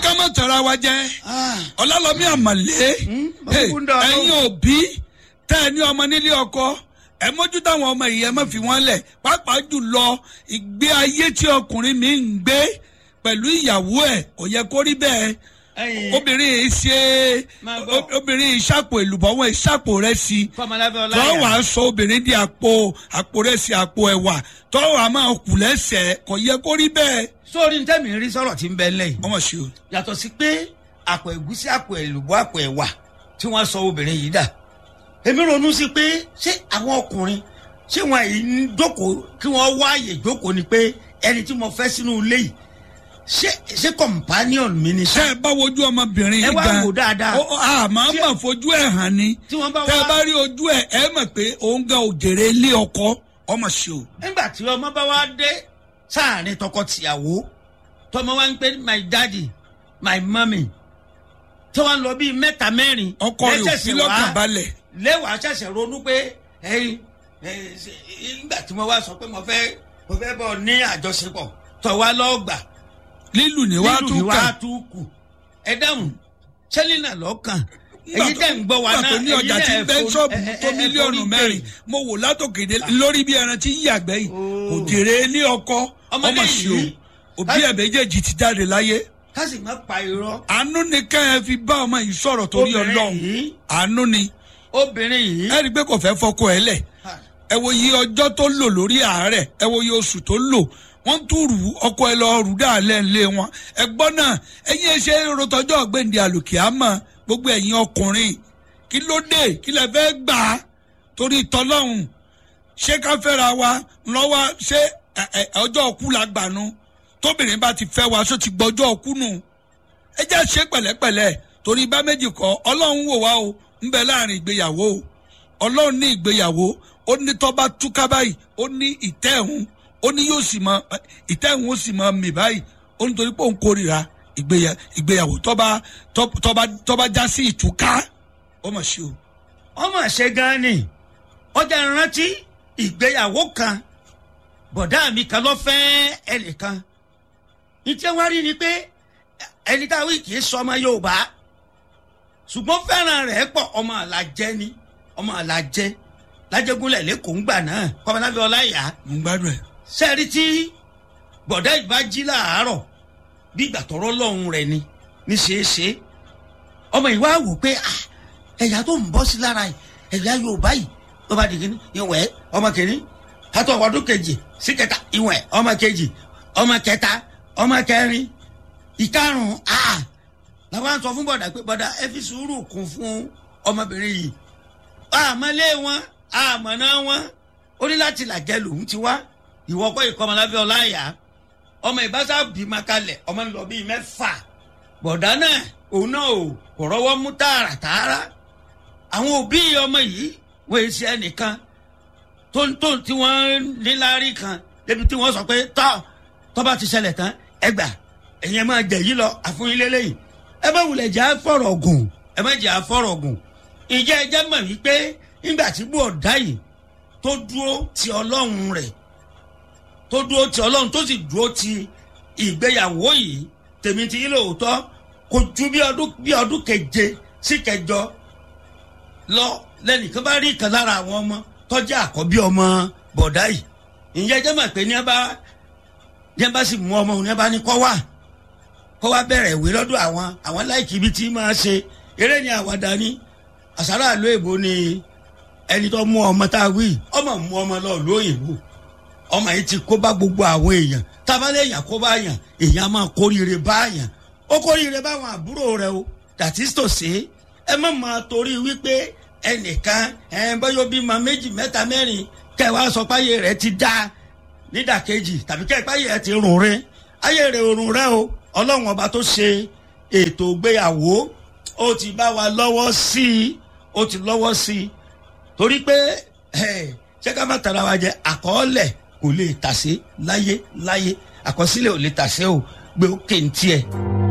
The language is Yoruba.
ká má tara wa jẹ́ ọlálọ́mí àmàlé mo kúkú ń dá ọ lóhùn. ẹ̀yin òbí tẹ́ ẹ ní ọmọ nílé ọkọ ẹ mójútó àwọn ọmọ yìí ẹ má fi wọ́n lẹ̀ pàápàá jùlọ ìgbé ayé tí ọkùnrin mi ń gbé pẹ̀lú ìyàwó ẹ̀ kò yẹ kó rí bẹ́ẹ̀ ẹyin obìnrin yìí ṣe Máa gbọ́. o- obìnrin yìí ṣàpò èlùbọ́ wọn yìí ṣàpò rẹ̀ sí i kọmọlábẹ tọ́ ọláyà wàá sọ obìnrin di àpò àpò rẹ̀ sí àpò ẹ̀wà tọ́ wàá máa kù lẹ́sẹ̀ kò yẹ kó rí bẹ́ẹ̀ sórí ní tẹ́mi rí sọ̀rọ̀ tí ń bẹ lẹ́yìn ọmọ ṣe o. yàtọ̀ sí pé àpò ẹ̀gúsí àpò ẹ̀lùbọ́ àpò ẹ̀wà tí wọ́n sọ obìnrin yìí dà èmi ronú sí pé ṣé àwọn ọkùnrin ṣé wọn yìí ń jókòó kí wọ́n wá àyè jókòó ni pé ẹni tí mo fẹ́ sínú ilé yìí ṣé ṣé companion mi ni tẹ́ ṣá ẹ bá wojú ọmọbìnrin ẹ yìí wá gan wò dáadáa ó a máa Tí- mọ̀ fojú ẹ̀ hàn ni tí wọ́n bá tẹ́ ẹ wá bá rí ojú ẹ̀ ẹ mọ̀ pé òun gan òjèrè ilé ọkọ ọmọ ṣe o. nígbà tí ọmọ bá wá dé sáàrin tọkọtìyàwó tọmọ wa ń pè my daddy my mummy tí wọ́n lọ bíi mẹ́ta mẹ́rin ọkọ rẹ̀ ò lẹ́sẹ̀sẹ̀ fi wá- lọ́kàn balẹ̀ lẹ́wàá ṣẹ̀ṣẹ̀ ronú pé ẹyin ẹ, ṣe- nígbà tí mo wá sọ pé mo fẹ́ mo fẹ́ bọ̀ ní àjọṣepọ̀ tọ̀ wá lọ́ọ̀gbà lílù ní wàá nílùú tún ni wàá kàn tún kù ẹ dáhùn sẹ́línà lọ́kàn Nígbà èyí tó- tẹ̀ ń gbọ́ wa nígbà náà tó ní ọjà ẹ̀yin tí náà ń bẹ́ ẹ ṣọ́ọ̀bù forí- tó ẹ- ẹ- ẹ mílíọ̀nù forí mẹ́rin gbé. mo wò látòkèdè lórí bí ẹran tí ń yàgbẹ́ yìí Oh. òjèrè ilé ọkọ Ọmọdé ọmọ ṣe o yìí- òbí ẹ̀ méjèèjì ti jáde láyé ká sì má pa irọ́ àánú ni ká ẹ fi bá ọmọ yìí sọ̀rọ̀ torí Obìnrin ọlọ́run yìí- àánú ni obìnrin yìí ẹ rí i pé kò fẹ́ fọkọ ẹ lẹ̀ ẹ wo iye ọjọ́ tó lò lórí àárẹ̀ ẹ wo iye oṣù tó lò wọ́n tún rù ú, ọkọ ẹ lọ rù dáàlẹ́ ńlẹ̀ wọn ẹ gbọ́ náà ẹ̀yin ẹ ṣe rotọjọ́ ọ̀gbẹ́ndì àlùkìámọ̀ gbogbo ẹ̀yin ọkùnrin kí ló dé kí lẹ fẹ́ gbà á torí tọlọ́hún ṣé ká fẹ́ra wa lọ́wọ́ ṣé ẹ, ẹ, ọjọ́ ọkú la gbà nu tóbìnrin bá ti fẹ́ wa ṣó ti gbọ́jọ́ ọkú nù ẹ jẹ́ ṣe pẹ̀lẹ́pẹ̀lẹ́ torí bá méjì kọ́ ọlọ́run wò wá o ń bẹ láàrin ìgbéyàwó o ọlọ́run ní ìgbéyàwó ó ní tọ́ba túká báyìí ó ní ìtẹ́ ẹ̀hún ó ní yóò sì mọ ìtẹ́ ẹ̀hún ó sì mọ mì báyìí ó ní torí pé òun kórìíra ìgbéyà- ìgbéyàwó tọ́ba tọ́- tọ́ba tọ́ba já sí ìtúká ó mọ̀ sí o. ọmọ ṣe gan ni ọjà rántí ìgbéyàwó kan bọ̀dá mi kan lọ fẹ́ ẹnìkan ìtí wọ́n rí ni pé ẹni tá a wí kì í sọ ọmọ yorùbá ṣùgbọ́n fẹ́ràn rẹ̀ pọ̀ ọmọ àlàjẹ ni ọmọ àlàjẹ lájẹgúnlẹ̀ lẹ́kọ̀ọ́ ńgbà náà kọ́mọlábẹ́ ọláyà mo ń gbádùn ẹ̀. sẹ́ẹ̀rí tí bọ̀dá ìbá jí láàárọ̀ bí ìgbà tọrọ lọ́hùn rẹ̀ ni ní ṣeéṣe ọmọ ìwà wò pé ah, ẹ̀yà tó ń bọ́ sí lára yìí ẹ̀yà yorùbá yìí tó bá di kíní ìwẹ̀ ọmọ kìíní kátó ọdún kejì sí kẹta ìwẹ̀ ọmọ kejì ọmọ kẹta ọmọ kẹrin ìkarùn-ún ah làwọn sọ fún bọ̀dà pé bọ̀dà ẹ fi sùúrù kún fún ọmọbìnrin yìí àmọ́lé wọn àmọ́ná wọn ó ní láti làjẹ́ lòun ti wá ìwọ kọ́ ìkọ́mọlábẹ́ ọláyà ọmọ ìbáṣà bímọ kalẹ̀ ọmọ ń lọ bíi mẹ́fà bọ̀dá náà òun náà ò kò rọ́wọ́ mú tààràtààrà àwọn òbí ọmọ yìí wọ́n èyí sí ẹnìkan tó ń tó tí wọ́n níláárí kan débi tí wọ́n sọ pé tọ́ tọ́ba ti ṣẹlẹ̀ tán ẹgbà ẹ̀yin ẹ máa jẹ yìí lọ àfúnyín lélẹ́yìn ẹ bá wulẹ̀ jẹ́ àfọ̀rọ̀ gùn ẹ má jẹ́ àfọ̀rọ̀ gùn ìjẹ́ ẹ jẹ́ mọ̀ wípé nígbà tí bọ̀dá yìí tó dúró ti ọlọ́run rẹ̀ tó dúró ti ọlọ́run tó sì dúró ti ìgbéyàwó yìí tèmi ti yín lóòótọ́ kò ju bí ọdún bí ọdún keje sí kẹjọ lọ lẹ́nìkan bá rí ìkan lára àwọn ọmọ tọ́jú àkọ́bí ọmọ bọ̀dá yìí ìyẹn jẹ́ mọ̀ pé ní ẹ bá ní ẹ bá sì mú ọmọ òun ní ẹ bá ní kọ́ wá kọ́ wá bẹ̀rẹ̀ ìwé lọ́dọ̀ àwọn àwọn láìkí ibi tí máa ṣe eré ni àwàdà ni àṣàrà àlọ́ èbó ni ẹni tó mú ọmọ tá a wí ọmọ mú ọmọ lọ lóyìnbó ọmọ yìí ti kó bá gbogbo àwọn èèyàn tábàlẹ̀ èèyàn kó bá yàn èèyàn máa kórìíre bá yàn ó kórìíre báwọn àbúrò rẹ o that is to say ẹ má máa torí wípé ẹnìkan ẹ bọ́yọ̀ bímọ méjì mẹ́ta mẹ́rin kẹwàá sọ pé ayé rẹ ti dá nídàkejì tàbí kẹ́ ẹ pé ayé rẹ ti rùn rẹ ayé rẹ ò rùn rẹ o ọlọ́run ọba tó ṣe ètò ìgbéyàwó ó ti bá wa lọ́wọ́ sí i ó ti lọ́wọ́ sí i torí pé ẹ, ṣé ká má tara wa jẹ àkọọ́lẹ̀ kò lè tàsé láyé láyé àkọsílẹ̀ ò lè tàsé o gbé ó kéntì ẹ̀.